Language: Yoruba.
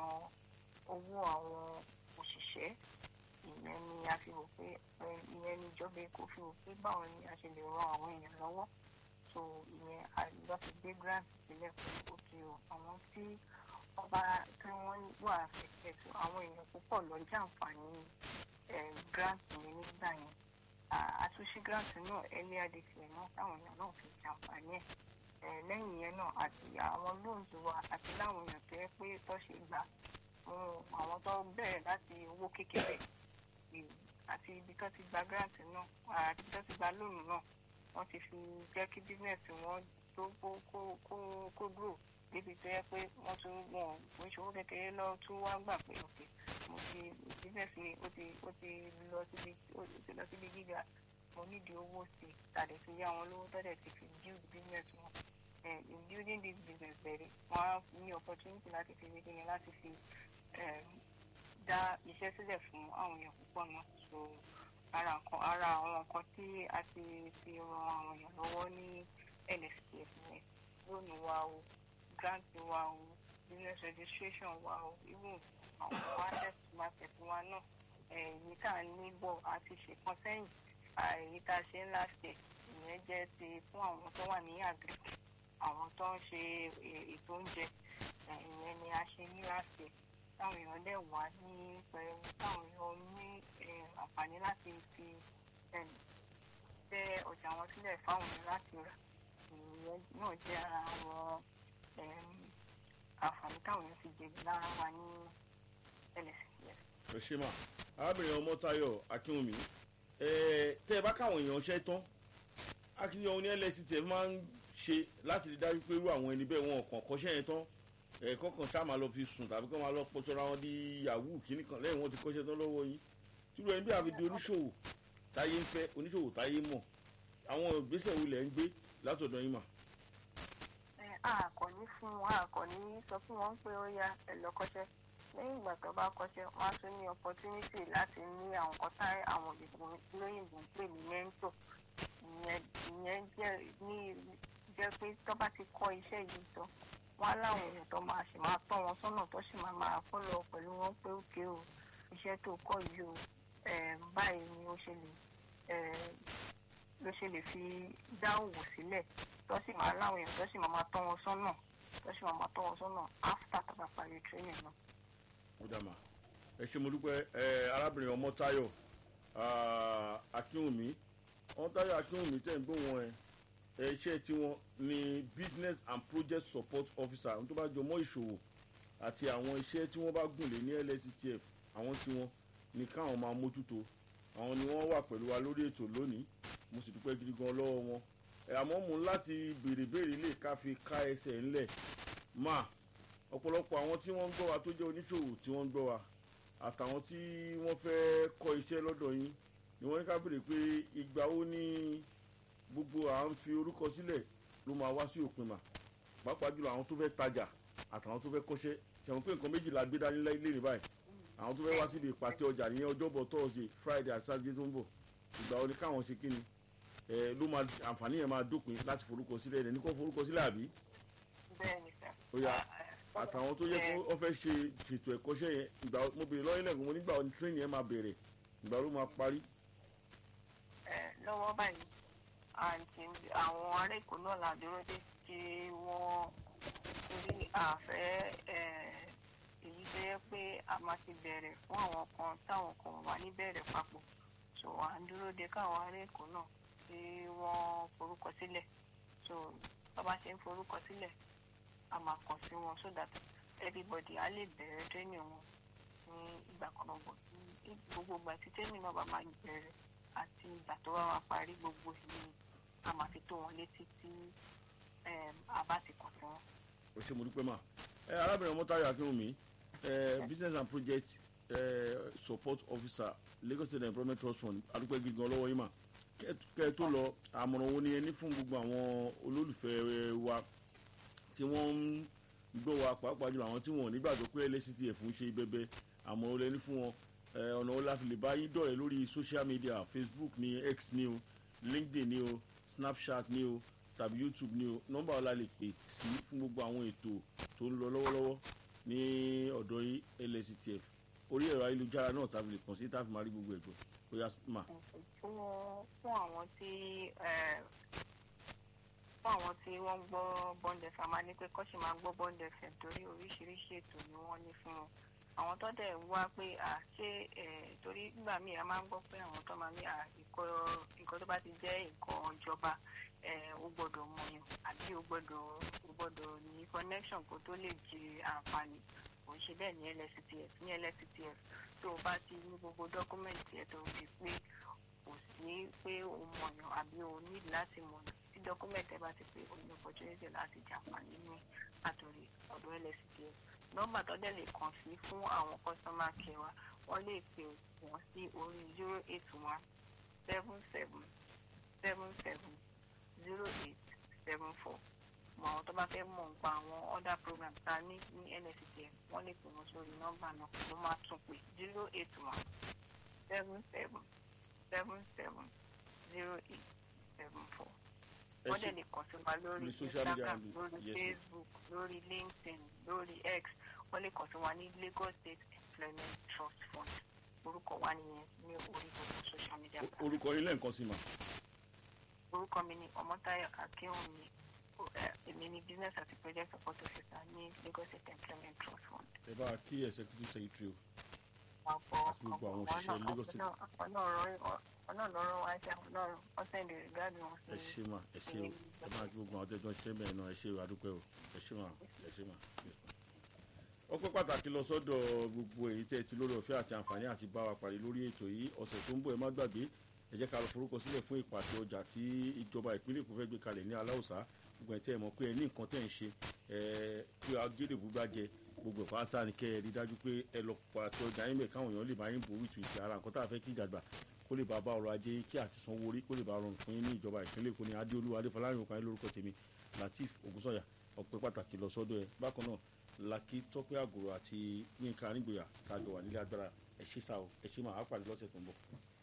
san owó àwọn òṣìṣẹ́ ìyẹn ni a fi wò pé ìyẹn ni ìjọba èkó fi wò pé báwo ni a ṣe lè ran àwọn èèyàn lọ́wọ́ so ìyẹn lọ fi gbé grant sílẹ̀ fún òkè o àwọn tí wọ́n bá tí wọ́n wà affected so àwọn èèyàn púpọ̀ lọ jàǹfààní grant yẹn nígbà yẹn àtúnṣe grant náà earlier this year náà táwọn èèyàn náà fi jàǹfààní ẹ̀ lẹ́yìn yẹn náà àti àwọn loans wa àti láwọn èèyàn tó yẹ pé tó ṣe gbà fún àwọn tó bẹ̀rẹ̀ láti owó kékeré àti ibi tó ti gba grant náà àti ibi tó ti gba loan náà wọ́n ti fi jẹ́ kí business wọn tó kó kó kó kó grow débi tó yẹ pé wọ́n tún wọn ò ń ṣòwò kékeré lọ tún wá gbà pé ok mo ti business mi ó ti ó ti lọ síbi ó ti lọ síbi gíga mo nídìí owó sí i tàdé fi yá wọn lówó tọ́jà ti fi build business wọn in building this business bẹ̀rẹ̀ wọ́n á ní opportunity láti fi wéde yẹn láti fi dá iṣẹ́ sílẹ̀ fún àwọn èèyàn púpọ̀ náà so ara nǹkan ara àwọn nǹkan tí a ti fi ran àwọn èèyàn lọ́wọ́ ní NSPF yẹn lónìí wa o grant wa o business registration wa o even àwọn asset market wa náà èyí tá à ń ní bọ̀ àti ṣèkan sẹ́yìn èyí tá a ṣe ń láṣẹ ìyẹn jẹ́ ti fún àwọn tó wà ní agric àwọn tó ń ṣe ètò oúnjẹ ìyẹn ni a ṣe ní láṣẹ táwọn èèyàn dẹ̀ wá ní pẹ̀lú táwọn èèyàn ní àǹfààní láti fi tẹ ọjà wọn sílẹ̀ fáwọn èèyàn láti rà ìyẹn náà jẹ́ ara àwọn àǹfààní táwọn èèyàn fi jèrè lára wa ní LSCS. ẹ ṣe mà arábìnrin ọmọtayọ akínwùmí tẹ ẹ bá káwọn èèyàn ṣe tán akínyẹ̀wò ní LSCS máa ń ṣe láti rí dájú pé irú àwọn ẹni bẹ́ẹ̀ wọn kàn kọ́ṣẹ́ yẹn tán ẹ̀ẹ́kọ́ kan ṣáà máa lọ fi sùn tàbí kọ́ máa lọ pọ́sọ́ra wọn di yahoo kìíní kan lẹ́yìn wọn ti kọ́ṣẹ́ tán lọ́wọ́ yín tírú ẹni bí àfi di oníṣòwò táyé ń fẹ́ oníṣòwò táyé mọ̀ àwọn ìgbésẹ̀ wo lẹ̀ ń gbé látọ̀dọ̀ yín mà. àkọ́ní fún wọn àkọ́ní sọ fún wọn pé ó yá ẹ lọ kọ́ṣẹ́ lẹ́yìn ìgbà tó bá kọ́ṣẹ́ wọ́n á tún ní opportunity láti ní àwọn kan tá àwọn olóyìnbó ń pè ní mentor ìyẹn jẹ́ pé tó bá ti kọ́ iṣẹ́ yìí tán wọn á láwọn èèyàn tó máa ṣe máa tọ́ wọn sọ́nà tó sì máa máa fọ́lọ̀ pẹ̀lú wọn pé òkè o iṣẹ́ tó kọ́ yìí o báyìí ni ó ṣe lè ló ṣe lè fi dá òwò sílẹ̀ tó sì máa láwọn èèyàn tó sì máa máa tọ́ wọn sọ́nà tó sì máa máa tọ́ wọn sọ́nà after tó bá parí training náà. ó dà mà ẹ ṣe mo dúpẹ́ arábìnrin ọmọtáyọ̀ akínwùmí ọmọtáyọ̀ akínwùmí tẹ̀ ń gbóhùn ẹ̀ iṣẹ́ tiwọn ni business and project support officer àwọn tó bá jọ mọ́ ìṣòwò àti àwọn iṣẹ́ tí wọ́n bá gùn lé ní LSCTF àwọn tiwọn ni káwọn máa mójútó àwọn ni wọ́n wà pẹ̀lú wa lórí ètò lónìí mo sì dúpẹ́ gidi gan lọ́wọ́ wọn àmọ́ mo láti béèrè béèrè lè ká fi ká ẹsẹ̀ ńlẹ̀ mà ọ̀pọ̀lọpọ̀ àwọn tí wọ́n ń gbọ́ wa tó jẹ́ oníṣòwò tí wọ́n ń gbọ́ wa àtàwọn tí wọ́n fẹ́ kọ́ iṣẹ́ lọ́dọ̀ yín ni wọ́n ní ká béèrè pé ìgbà wo ni gbogbo à ń fi orúkọ sílẹ̀ ló máa wá sí òpin mà pàápàá jùlọ àwọn tó fẹ́ tajà àtàwọn tó fẹ́ kọ́ṣẹ́ ṣàwọn pé nǹkan méjìlá gbé dání lé ní báyìí àwọn tó fẹ́ wá síbi ìpàtẹ ọjà ní ọjọ́bọ̀ thursday friday àti saturday tó ń bọ̀ ìgbà wo ni káwọn ṣe kí ni ẹ ló máa àǹfààní yẹn máa dópin láti forúkọ sílẹ̀ ẹ̀ ní kó forúkọ sílẹ̀ àbí. bẹ́ẹ̀ni sá. ó yá àtàwọn tó yẹ kó wọ́n fẹ́ ṣe ṣètò ẹ̀kọ́ṣẹ́ yẹn ìgbà mo béèrè lọ́yìn lẹ́gùn mo nígbà wo ni tírénì yẹn máa bẹ̀rẹ̀ ìgbà ló máa parí. ẹ lọ́wọ́ báyìí àǹtí àwọn ará èkó náà là dúró dé tí wọ́n torí àfẹ́ èyí tó yẹ pé a máa ti bẹ̀rẹ̀ fún àwọn kan táwọn kan wà ní bẹ̀rẹ̀ papọ̀ so à ń dúró de káwọn ará èkó náà tí wọ́n forúkọ sílẹ̀ so bá bá ṣe ń forúkọ sílẹ̀ a máa kàn sí wọn so that everybody á lè bẹ̀rẹ̀ training wọn ní ìgbà kan náà bọ̀ gbogbo ìgbà tí training náà bá máa bẹ̀rẹ̀ àti ìgbà tó bá máa parí gbogbo ìlú a máa fi tó wọn létí tí a bá ti kàn sí wọn. o ṣe mo dúpẹ́ mà ẹ arábìnrin ọmọtayọ akínwùmí ẹ business and project ẹ support officer Lagos State Employment Trust Fund adúpẹ́ gígan lọ́wọ́ yín mà kẹ́ ẹ tó lọ àmọ̀ràn wo ni ẹ ní fún gbogbo àwọn olólùfẹ́ wa tí wọ́n ń gbọ́ wa pàápàá jùlọ àwọn tí wọ́n nígbàgbọ́ pé LSCTF ń ṣe bẹ́bẹ́ àmọ̀ràn wo lẹ ní fún wọn ọ̀nà wo la fi lè bá yín dọ̀rẹ́ lórí social media Facebook ní X ní o LinkedIn ní o Snapchat ní o tàbí YouTube ní o nọ́mbà ọ̀la lè pè sí fún gbogbo àwọn ètò tó ń lọ lọ́wọ́lọ́wọ́. ní ọ̀dọ̀ yín lsctf orí ẹ̀rọ ayélujára náà tàbí lè kàn sí tàbí máa rí gbogbo ẹ̀jọ̀ ó yá mà. fún fún àwọn tí eh, fún àwọn tí wọ́n ń gbọ́ bond fm a ní pé kọ́sì máa gbọ́ bond fm torí oríṣiríṣi ètò ni wọ́n ní fún wọn àwọn tó dẹ̀ wá pé à ṣé eh, torí nígbà míì a máa ń gbọ́ pé àwọn tó máa ní à ìkọ́ nǹkan tó bá ti jẹ́ nǹkan ìjọba eh, ó gbọ́dọ̀ mọ̀yàn àbí ó gbọ́dọ̀ ó gbọ́dọ̀ ní connection kó tó lè jẹ àǹfààní kò ń ṣe bẹ́ẹ̀ ní lsctf ní lsctf tó o bá ti ní gbogbo dọ́kúmẹ̀ntì ẹ̀ tó o fi pé kò sí pé o mọ̀yàn àbí o ní láti mọ̀yàn tí dọ́kúmẹ̀ntì ẹ̀ bá ti pé o ní opportunity láti jàǹfààní ní àtòrí ọ̀dọ̀ lsctf nọ́mbà tó dẹ̀ lè kàn sí fún àwọn customer care wa wọ́n lè pè wọ́n sí orí zero eight one seven seven seven seven zero eight seven four mọ àwọn tó bá fẹ́ mọ̀ nípa àwọn other programs tá a ní ní nsctf wọ́n lè pè wọ́n sórí nọ́mbà náà mo máa tún pè zero eight one seven seven seven seven zero eight seven four ẹ wọ́n ṣe dẹ̀ lè kàn sí wa lórí ní social media instagram handle. lórí Yes, ma'am. facebook lórí linkedin lórí x wọ́n lè kàn sí wa ní lagos state employment trust fund orúkọ wa nìyẹn ní orí gbogbo social media O- platform orúkọ yín lẹ́ǹkan sí mà. orúkọ mi ni ọmọtáyọ akínwùmí O- eh, èmi ni business àti project support officer ní lagos state employment trust fund. ẹ bá a kí executive secretary o àpò Àti gbogbo àwọn òṣìṣẹ́ Lagos State. ọ̀nà lọ́rọ̀ wá sí àwọn náà ọ̀sẹ̀ ìdè rìgáàdì wọn ẹ ṣe mà ẹ ṣe o ẹ máa kí gbogbo àwọn tẹ́jọ́ ṣe bẹ́ẹ̀ náà ẹ ṣe o adúpẹ́ o ẹ ṣe mà ẹ ṣe mà. ọpẹ́ pàtàkì lọ sọ́dọ̀ gbogbo èyí tẹ́ ẹ ti lórí ọ̀fẹ́ àti àǹfààní àti bá wa pàdé lórí ètò yìí ọ̀sẹ̀ tó ń bọ̀ ẹ má gbàgbé ẹ jẹ́ ká lọ forúkọ sílẹ̀ fún ìpàdé ọjà tí ìjọba ìpínlẹ̀ Èkó fẹ́ gbé kalẹ̀ ní aláùsá gbogbo ẹ̀ tẹ́ ẹ mọ̀ pé ẹ ní nǹkan tẹ́ ẹ ń ṣe ẹ pé agédè gbúgbàjẹ gbogbo ẹ̀ pátá ni kẹ́ ẹ rí dájú pé ẹ lọ pàtẹ ọjà yín bẹ̀ káwọn èèyàn lè bá yín bò wìtìwìtì ara nǹkan tá a fẹ́ kí ìjàgbá kó lè bá bá ọrọ̀ ajé kí àti sanwó orí kó lè bá rọrùn fún yín ní ìjọba ìpínlẹ̀ Èkó ní adéolú adéfọlárin òkan yín lórúkọ tèmi Lateef Ògúnsọ̀yà ọpẹ́ pàtàkì lọ sọ́dọ̀ ẹ bákan náà Lákì Tọ́pẹ́ Àgòrò àti Yínká Nígboyà kájọ wà nílé agbára ẹ ṣé sá o ẹ ṣé máa pàdé lọ́sẹ̀ tó ń bọ̀.